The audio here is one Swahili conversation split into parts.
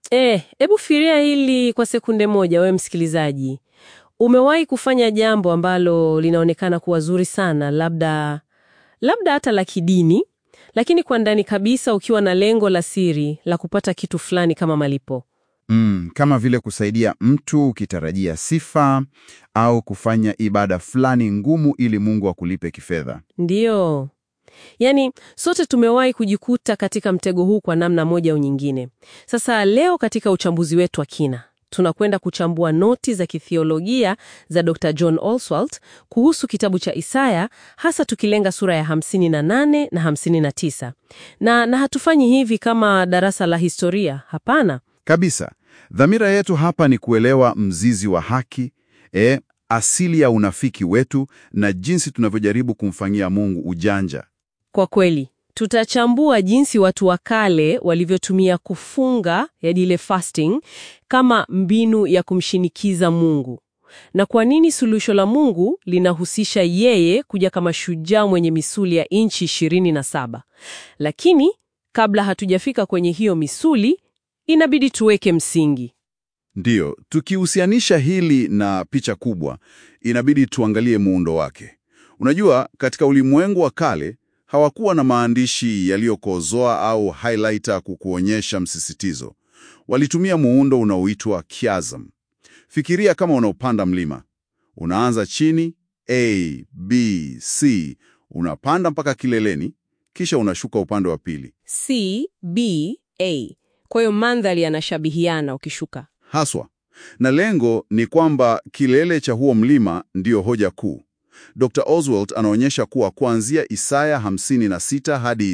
Eh, hebu fikiria hili kwa sekunde moja, wewe msikilizaji. Umewahi kufanya jambo ambalo linaonekana kuwa zuri sana, labda labda hata la kidini, lakini kwa ndani kabisa ukiwa na lengo la siri la kupata kitu fulani kama malipo. Mm, kama vile kusaidia mtu ukitarajia sifa au kufanya ibada fulani ngumu ili Mungu akulipe kifedha. Ndiyo. Yaani, sote tumewahi kujikuta katika mtego huu kwa namna moja au nyingine. Sasa leo katika uchambuzi wetu wa kina, tunakwenda kuchambua noti za kithiolojia za Dr. John Oswald kuhusu kitabu cha Isaya, hasa tukilenga sura ya 58 na 59. Na, na hatufanyi hivi kama darasa la historia, hapana. Kabisa. Dhamira yetu hapa ni kuelewa mzizi wa haki, e, asili ya unafiki wetu na jinsi tunavyojaribu kumfanyia Mungu ujanja. Kwa kweli, tutachambua jinsi watu wa kale walivyotumia kufunga, yaani ile fasting, kama mbinu ya kumshinikiza Mungu. Na kwa nini suluhisho la Mungu linahusisha yeye kuja kama shujaa mwenye misuli ya inchi 27. Lakini kabla hatujafika kwenye hiyo misuli, inabidi tuweke msingi. Ndiyo, tukihusianisha hili na picha kubwa, inabidi tuangalie muundo wake. Unajua, katika ulimwengu wa kale hawakuwa na maandishi yaliyokozoa au highlighter kukuonyesha msisitizo. Walitumia muundo unaoitwa chiasm. Fikiria kama unaopanda mlima. Unaanza chini A, B, C, unapanda mpaka kileleni, kisha unashuka upande wa pili. C, B, A. Kwa hiyo mandhari yanashabihiana ukishuka. Haswa. Na lengo ni kwamba kilele cha huo mlima ndiyo hoja kuu. Dr. Oswald anaonyesha kuwa kuanzia Isaya 56 hadi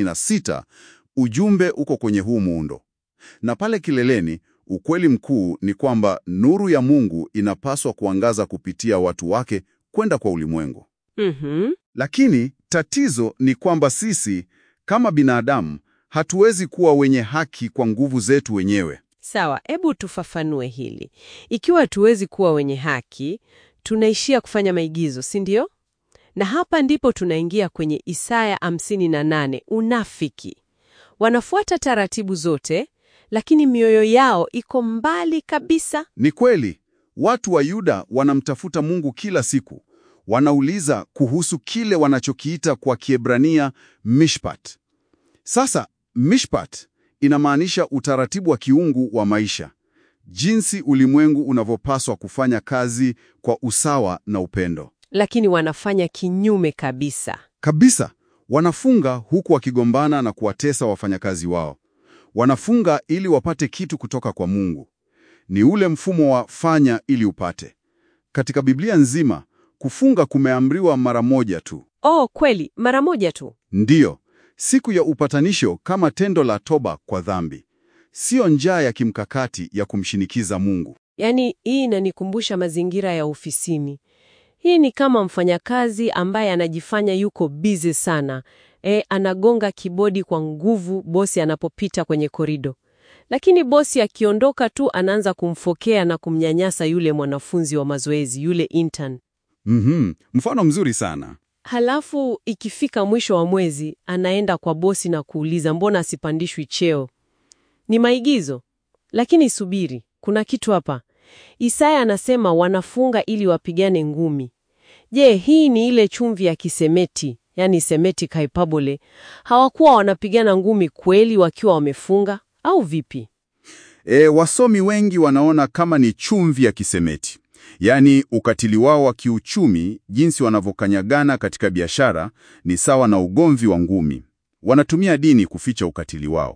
66 ujumbe uko kwenye huu muundo. Na pale kileleni, ukweli mkuu ni kwamba nuru ya Mungu inapaswa kuangaza kupitia watu wake kwenda kwa ulimwengu. Mhm. Lakini tatizo ni kwamba sisi kama binadamu hatuwezi kuwa wenye haki kwa nguvu zetu wenyewe. Sawa, hebu tufafanue hili. Ikiwa hatuwezi kuwa wenye haki, tunaishia kufanya maigizo, si ndio? Na hapa ndipo tunaingia kwenye Isaya 58, unafiki. Wanafuata taratibu zote, lakini mioyo yao iko mbali kabisa. Ni kweli, watu wa Yuda wanamtafuta Mungu kila siku. Wanauliza kuhusu kile wanachokiita kwa Kiebrania mishpat. Sasa mishpat inamaanisha utaratibu wa kiungu wa maisha, jinsi ulimwengu unavyopaswa kufanya kazi kwa usawa na upendo. Lakini wanafanya kinyume kabisa. Kabisa, wanafunga huku wakigombana na kuwatesa wafanyakazi wao. Wanafunga ili wapate kitu kutoka kwa Mungu. Ni ule mfumo wa fanya ili upate. Katika Biblia nzima, kufunga kumeamriwa mara moja tu. Oh, kweli, mara moja tu. Ndiyo, siku ya upatanisho kama tendo la toba kwa dhambi. Sio njaa ya kimkakati ya kumshinikiza Mungu. Yaani, hii inanikumbusha mazingira ya ofisini. Hii ni kama mfanyakazi ambaye anajifanya yuko busy sana. E, anagonga kibodi kwa nguvu bosi anapopita kwenye korido. Lakini bosi akiondoka tu anaanza kumfokea na kumnyanyasa yule mwanafunzi wa mazoezi, yule intern. Mhm, mfano mzuri sana. Halafu ikifika mwisho wa mwezi anaenda kwa bosi na kuuliza mbona asipandishwi cheo. Ni maigizo. Lakini subiri, kuna kitu hapa. Isaya anasema wanafunga ili wapigane ngumi. Je, hii ni ile chumvi ya kisemeti, yani semetic hyperbole? Hawakuwa wanapigana ngumi kweli wakiwa wamefunga au vipi? E, wasomi wengi wanaona kama ni chumvi ya kisemeti, yaani ukatili wao wa kiuchumi, jinsi wanavyokanyagana katika biashara ni sawa na ugomvi wa ngumi. Wanatumia dini kuficha ukatili wao.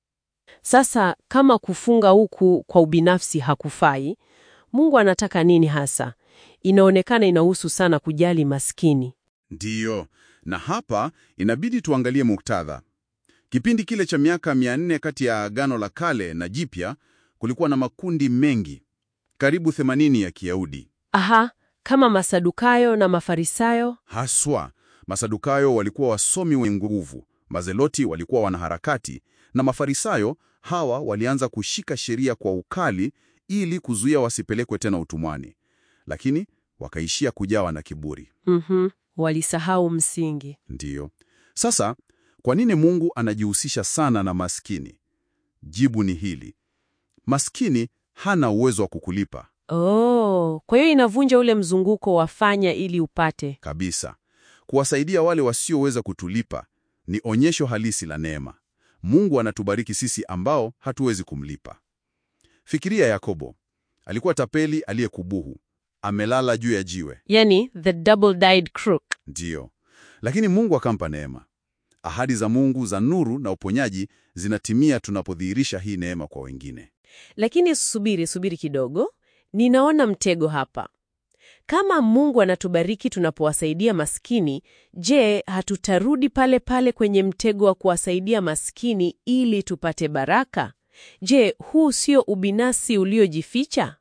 Sasa kama kufunga huku kwa ubinafsi hakufai, Mungu anataka nini hasa? Inaonekana inahusu sana kujali maskini. Ndiyo, na hapa inabidi tuangalie muktadha. Kipindi kile cha miaka 400 kati ya Agano la Kale na Jipya, kulikuwa na makundi mengi, karibu 80 ya Kiyahudi. Aha, kama Masadukayo na Mafarisayo. Haswa, Masadukayo walikuwa wasomi wenye nguvu, Mazeloti walikuwa wanaharakati, na Mafarisayo hawa walianza kushika sheria kwa ukali ili kuzuia wasipelekwe tena utumwani, lakini wakaishia kujawa na kiburi. Mhm, walisahau msingi. Ndiyo. Sasa, kwa nini Mungu anajihusisha sana na maskini? Jibu ni hili. maskini hana uwezo wa kukulipa Oh, kwa hiyo inavunja ule mzunguko wa fanya ili upate. kabisa. Kuwasaidia wale wasioweza kutulipa ni onyesho halisi la neema. Mungu anatubariki sisi ambao hatuwezi kumlipa. Fikiria Yakobo, alikuwa tapeli aliyekubuhu, amelala juu ya jiwe, Yani the double-dyed crook. ndiyo, lakini Mungu akampa neema. Ahadi za Mungu za nuru na uponyaji zinatimia tunapodhihirisha hii neema kwa wengine. Lakini subiri, subiri kidogo. Ninaona mtego hapa. Kama Mungu anatubariki tunapowasaidia maskini, je, hatutarudi pale pale kwenye mtego wa kuwasaidia maskini ili tupate baraka? Je, huu sio ubinafsi uliojificha?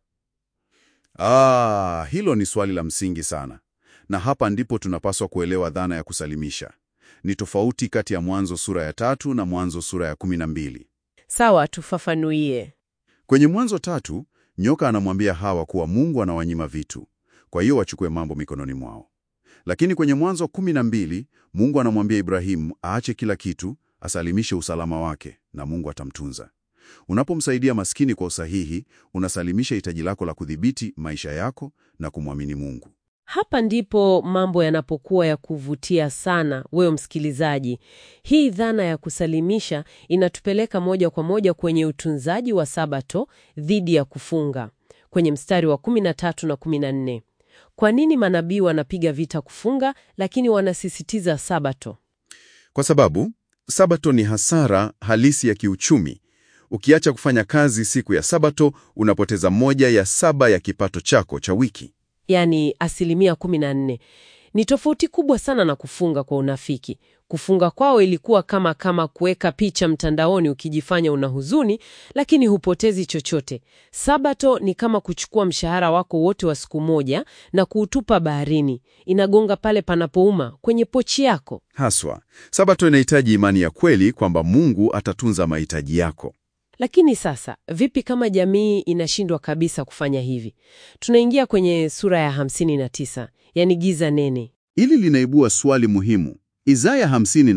Ah, hilo ni swali la msingi sana, na hapa ndipo tunapaswa kuelewa dhana ya kusalimisha. Ni tofauti kati ya Mwanzo sura ya tatu na Mwanzo sura ya kumi na mbili. Sawa, tufafanuie. Kwenye Mwanzo tatu, nyoka anamwambia Hawa kuwa Mungu anawanyima vitu, kwa hiyo wachukue mambo mikononi mwao. Lakini kwenye Mwanzo kumi na mbili, Mungu anamwambia Ibrahimu aache kila kitu, asalimishe usalama wake na Mungu atamtunza. Unapomsaidia maskini kwa usahihi, unasalimisha hitaji lako la kudhibiti maisha yako na kumwamini Mungu. Hapa ndipo mambo yanapokuwa ya kuvutia sana, wewe msikilizaji. Hii dhana ya kusalimisha inatupeleka moja kwa moja kwenye utunzaji wa Sabato dhidi ya kufunga, kwenye mstari wa 13 na 14. Kwa nini manabii wanapiga vita kufunga, lakini wanasisitiza Sabato? Kwa sababu Sabato ni hasara halisi ya kiuchumi. Ukiacha kufanya kazi siku ya Sabato, unapoteza moja ya saba ya kipato chako cha wiki. Yaani asilimia 14. Ni tofauti kubwa sana na kufunga kwa unafiki. Kufunga kwao ilikuwa kama kama kuweka picha mtandaoni ukijifanya una huzuni, lakini hupotezi chochote. Sabato ni kama kuchukua mshahara wako wote wa siku moja na kuutupa baharini. Inagonga pale panapouma kwenye pochi yako. Haswa, Sabato inahitaji imani ya kweli kwamba Mungu atatunza mahitaji yako. Lakini sasa, vipi kama jamii inashindwa kabisa kufanya hivi? Tunaingia kwenye sura ya 59, yani giza nene. Hili linaibua swali muhimu. Isaya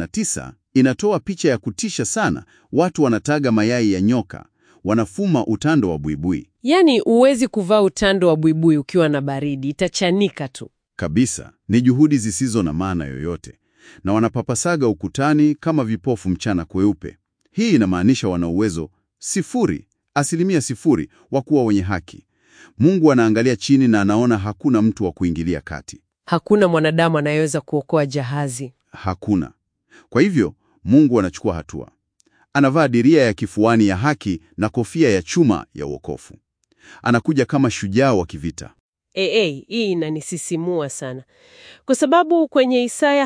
59 inatoa picha ya kutisha sana. Watu wanataga mayai ya nyoka, wanafuma utando wa buibui. Yaani huwezi kuvaa utando wa buibui ukiwa na baridi, itachanika tu. Kabisa, ni juhudi zisizo na maana yoyote, na wanapapasaga ukutani kama vipofu mchana kweupe. Hii inamaanisha wana uwezo sifuri, asilimia sifuri wa kuwa wenye haki. Mungu anaangalia chini na anaona hakuna mtu wa kuingilia kati, Hakuna mwanadamu anayeweza kuokoa jahazi. hakuna. Kwa hivyo Mungu anachukua hatua, anavaa diria ya kifuani ya haki na kofia ya chuma ya uokofu. Anakuja kama shujaa wa kivita. Ee, hii inanisisimua sana kwa sababu kwenye Isaya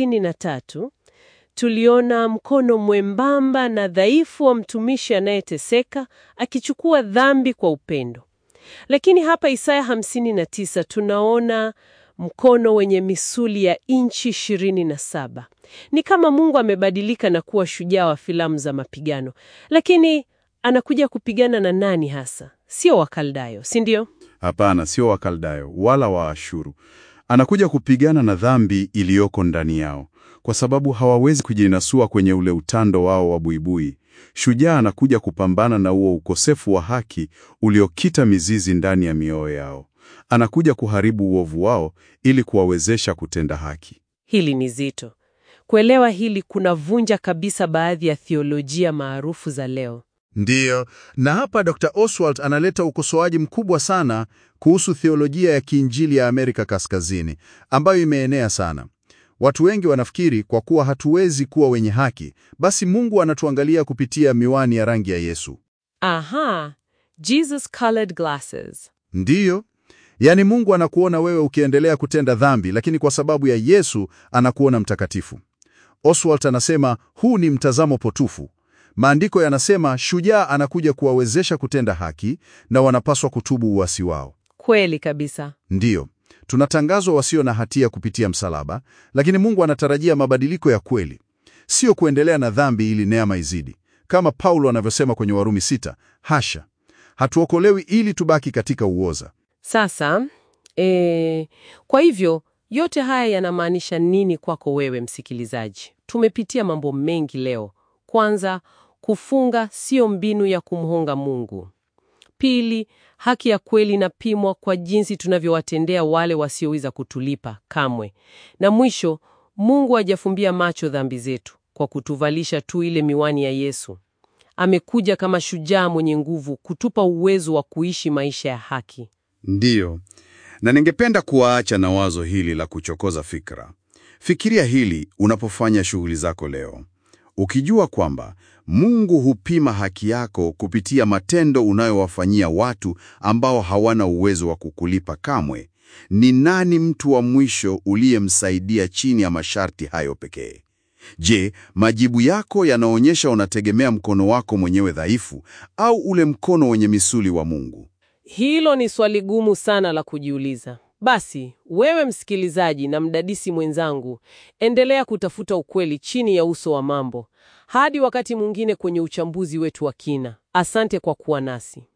53 tuliona mkono mwembamba na dhaifu wa mtumishi anayeteseka akichukua dhambi kwa upendo, lakini hapa Isaya 59 tunaona mkono wenye misuli ya inchi 27. Ni kama Mungu amebadilika na kuwa shujaa wa filamu za mapigano, lakini anakuja kupigana na nani hasa? Sio Wakaldayo, si ndio? Hapana, sio Wakaldayo wala Waashuru. Anakuja kupigana na dhambi iliyoko ndani yao, kwa sababu hawawezi kujinasua kwenye ule utando wao wa buibui. Shujaa anakuja kupambana na huo ukosefu wa haki uliokita mizizi ndani ya mioyo yao. Anakuja kuharibu uovu wao ili kuwawezesha kutenda haki. Hili ni zito. Kuelewa hili kunavunja kabisa baadhi ya thiolojia maarufu za leo. Ndiyo, na hapa Dr. Oswald analeta ukosoaji mkubwa sana kuhusu theolojia ya kiinjili ya Amerika Kaskazini ambayo imeenea sana. Watu wengi wanafikiri kwa kuwa hatuwezi kuwa wenye haki, basi Mungu anatuangalia kupitia miwani ya rangi ya Yesu. Aha, Jesus colored glasses. Ndiyo, yaani Mungu anakuona wewe ukiendelea kutenda dhambi, lakini kwa sababu ya Yesu anakuona mtakatifu. Oswald anasema huu ni mtazamo potofu. Maandiko yanasema shujaa anakuja kuwawezesha kutenda haki na wanapaswa kutubu uasi wao. Kweli kabisa. Ndiyo, tunatangazwa wasio na hatia kupitia msalaba, lakini Mungu anatarajia mabadiliko ya kweli, sio kuendelea na dhambi ili neema izidi, kama Paulo anavyosema kwenye Warumi sita. Hasha, hatuokolewi ili tubaki katika uoza. Sasa e, kwa hivyo yote haya yanamaanisha nini kwako wewe msikilizaji? Tumepitia mambo mengi leo. Kwanza, kufunga sio mbinu ya kumhonga Mungu. Pili, haki ya kweli inapimwa kwa jinsi tunavyowatendea wale wasioweza kutulipa kamwe. Na mwisho, Mungu hajafumbia macho dhambi zetu kwa kutuvalisha tu ile miwani ya Yesu. Amekuja kama shujaa mwenye nguvu kutupa uwezo wa kuishi maisha ya haki. Ndiyo, na ningependa kuwaacha na wazo hili la kuchokoza fikra. Fikiria hili unapofanya shughuli zako leo, ukijua kwamba Mungu hupima haki yako kupitia matendo unayowafanyia watu ambao hawana uwezo wa kukulipa kamwe. Ni nani mtu wa mwisho uliyemsaidia chini ya masharti hayo pekee? Je, majibu yako yanaonyesha unategemea mkono wako mwenyewe dhaifu au ule mkono wenye misuli wa Mungu? Hilo ni swali gumu sana la kujiuliza. Basi, wewe msikilizaji na mdadisi mwenzangu, endelea kutafuta ukweli chini ya uso wa mambo. Hadi wakati mwingine kwenye uchambuzi wetu wa kina. Asante kwa kuwa nasi.